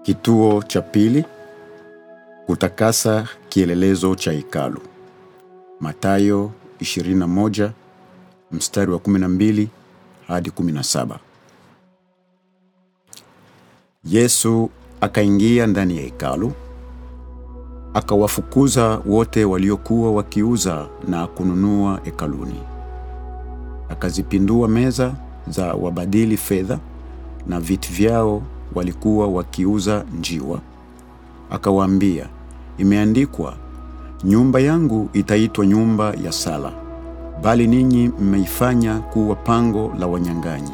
Kituo cha pili: kutakasa kielelezo cha hekalu. Mathayo 21 mstari wa 12 hadi 17. Yesu akaingia ndani ya hekalu, akawafukuza wote waliokuwa wakiuza na kununua hekaluni. Akazipindua meza za wabadili fedha na viti vyao walikuwa wakiuza njiwa. Akawaambia, imeandikwa, nyumba yangu itaitwa nyumba ya sala, bali ninyi mmeifanya kuwa pango la wanyang'anyi.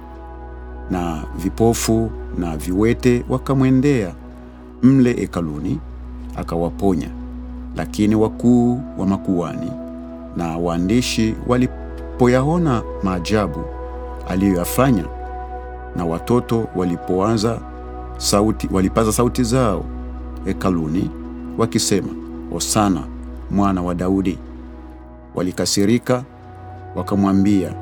Na vipofu na viwete wakamwendea mle hekaluni, akawaponya. Lakini wakuu wa makuhani na waandishi walipoyaona maajabu aliyoyafanya, na watoto walipoanza sauti, walipaza sauti zao hekaluni wakisema, Hosana mwana wa Daudi, walikasirika wakamwambia,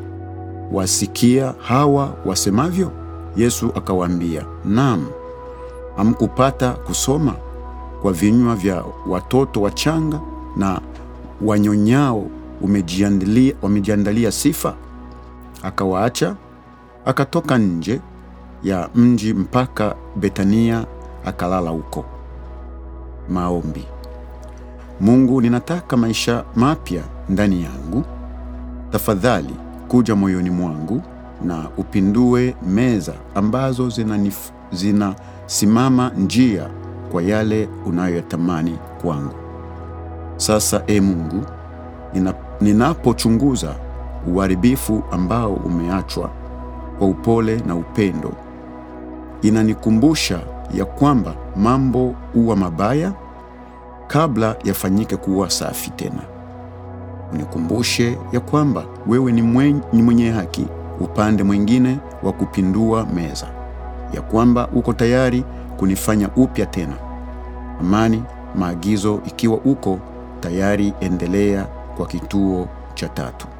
wasikia hawa wasemavyo? Yesu akawaambia, naam, hamkupata kusoma kwa vinywa vya watoto wachanga na wanyonyao umejiandalia, wamejiandalia sifa? Akawaacha akatoka nje ya mji mpaka Betania akalala huko. Maombi. Mungu, ninataka maisha mapya ndani yangu. Tafadhali kuja moyoni mwangu na upindue meza ambazo zinanif- zinasimama njia kwa yale unayoyatamani kwangu. Sasa e Mungu, nina- ninapochunguza uharibifu ambao umeachwa kwa upole na upendo, inanikumbusha ya kwamba mambo huwa mabaya kabla yafanyike kuwa safi tena. Unikumbushe ya kwamba wewe ni mwenye, ni mwenye haki upande mwingine wa kupindua meza, ya kwamba uko tayari kunifanya upya tena. Amani, maagizo ikiwa uko tayari, endelea kwa kituo cha tatu.